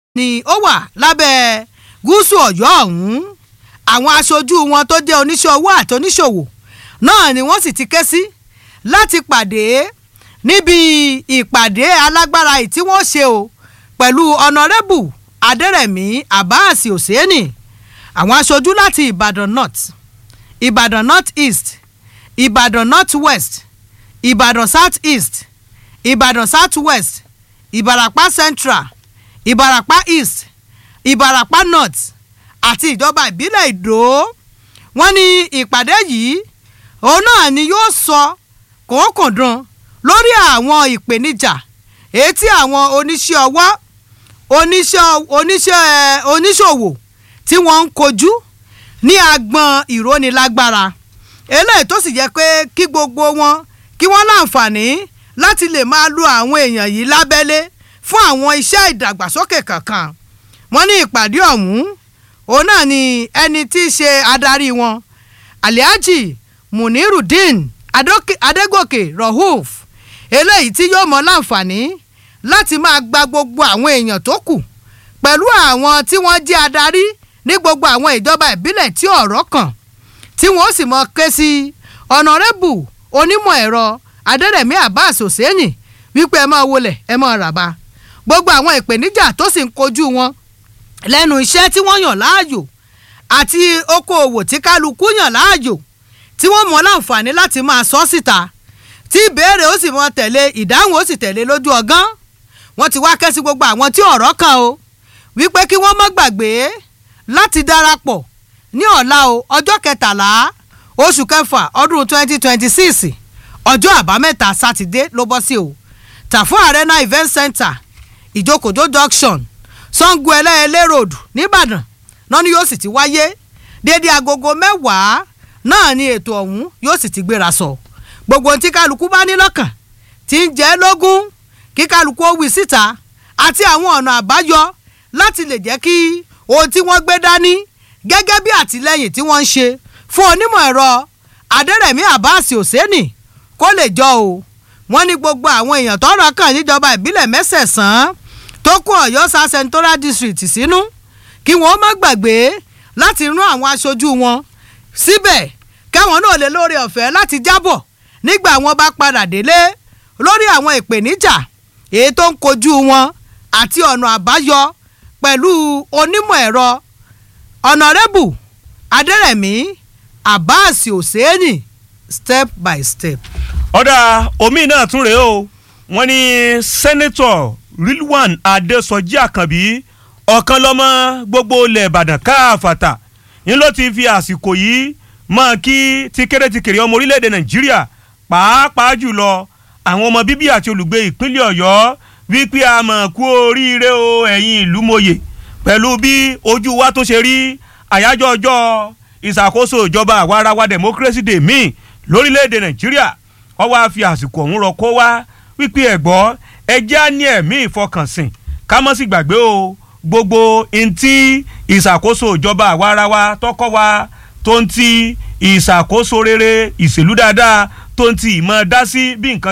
ni ó wà lábẹ́ gúúsù ọ̀yọ́ ọ̀hún àwọn aṣojú wọn tó jẹ́ oníṣẹ́ owó àti oníṣòwò náà ni wọ́n sì ti ké sí láti pàdé níbi ìpàdé alágbára yìí tí wọ́n ṣe o pẹ̀lú ọ̀nàrẹ́bù adẹ́rẹ̀mí abbas hosseini àwọn aṣojú láti ìbàdàn north ìbàdàn north east ìbàdàn north west ìbàdàn south east ìbàdàn south west ìbàràpá central ìbàràpá east ìbàràpá north àti ìjọba ìbílẹ̀ ìdó wọ́n ní ìpàdé yìí òun náà ni yóò sọ kòókòdùn lórí àwọn ìpèníjà èyí tí àwọn oníṣẹ́ ọwọ́ oníṣẹ́ oníṣẹ́ oníṣòwò tí wọ́n ń kojú ní agbọn ìrónilágbára eléyìí tó sì jẹ́ pé kí gbogbo wọn kí wọ́n láǹfààní láti lè máa lo àwọn èèyàn yìí lábẹ́lé fún àwọn iṣẹ́ ìdàgbàsókè kankan wọ́n ní ìpàdé ọ̀hún òun náà ni ẹni tí í ṣe adarí wọn alihaji munirudeen adégòkè rahuf eléyìí tí yóò mọ láǹfààní láti máa gba gbogbo àwọn èèyàn tó kù pẹ̀lú àwọn tí wọ́n jẹ́ adarí ní gbogbo àwọn ìjọba ìbílẹ̀ tí ọ̀rọ̀ kàn tí wọ́n sì mọ ké sí ọ̀nàrẹ́bù onímọ̀ ẹ̀rọ adẹ́rẹ̀mí abbas hosseini wípé ẹ máa wọlé ẹ máa ràbà gbogbo àwọn ìpèníjà tó sì ń kojú wọn lẹ́nu iṣẹ́ tí wọ́n yàn láàyò àti okòòwò tí kálukú yàn láàyò tí wọ́n mọ láǹfààní láti máa sọ síta tí ìbéèrè ó sì mọ tẹ̀lé ìdáhùn ó sì tẹ̀lé lójú ọgán wọ́n ti wá ké sí gbogbo àwọn tí ọ̀rọ̀ kàn o wípé kí wọ́n má gbàgbé láti darapọ̀ ní ọ̀la o ọjọ́ kẹtàlá oṣù kẹfà ọdún twenty twenty six ọjọ́ àbámẹ́ta sátidé ló bọ́ sí o tàfún arena event center ìjókòjó junction sango ẹlẹ́ẹ̀lẹ́ road nìbàdàn náà ni yóò sì ti wáyé dédé agogo mẹ́wàá náà ni ètò ọ̀hún yóò sì ti gbéra sọ gbogbo tí kálukú bá ní lọ́kàn tí ń jẹ́ lógún kí kálukú ó wí síta àti àwọn ọ̀nà àbáyọ láti lè jẹ́ kí ohun tí wọ́n gbé dání gẹ́gẹ́ bí àtìlẹ́yìn tí wọ́n ń ṣe fún onímọ̀ ẹ̀rọ adẹ́rẹ̀mí abbas hosseini kó lè jọ o wọ́n ní gbogbo àwọn èèyàn tọ́rọ̀ kàn níjọba ìbílẹ̀ mẹ́sẹ̀sán tó kó ọ̀yọ́ sa central district sínú kí wọ́n má gbàgbé láti rán àwọn aṣojú wọn síbẹ̀ káwọn náà lè lóore ọ̀fẹ́ láti jábọ̀ nígbà wọn bá padà délé lórí àwọn ìpèníjà èyí tó ń kojú wọn àti ọ̀nà àbáyọ pẹ̀lú onímọ̀ ẹ̀rọ ọ̀nàrẹ́bù adẹ́rẹ̀mí abbas hosseini step by step. ọ̀dà omi náà tún rèé o wọ́n ní sẹ́nẹ́tọ̀ rilwan adesoji àkànbí ọ̀kan lọ́mọ gbogbo ilẹ̀ ìbàdàn káàfàtà ń ló ti fi àsìkò yìí mọ́ kí ti kéré ti kéré ọmọ orílẹ̀-èdè nàìjíríà pàápàá jùlọ àwọn ọmọ bíbí àti olùgbé ìpínlẹ̀ ọ̀yọ́ wípé a mọ̀ kú oríire o ẹ̀yin ìlú mòye pẹ̀lú bí ojú wa tó ṣe rí àyájọ́ ọjọ́ ìṣàkóso ìjọba àwarawa democracy day míì lórílẹ̀‐èdè nàìjíríà wọ́n wá fi àsìkò ọ̀hún rọ kó wá wípé ẹ̀gbọ́ ẹjẹ́ á ní ẹ̀mí ìfọkànsìn ká mọ́ sí gbàgbé o gbogbo ntí ìṣàkóso ìjọba àwarawa tọkọ wa tó ń ti ìṣàkóso rere ìṣèlú dáadáa tó ń ti ìmọ̀ dá sí bí nǹkan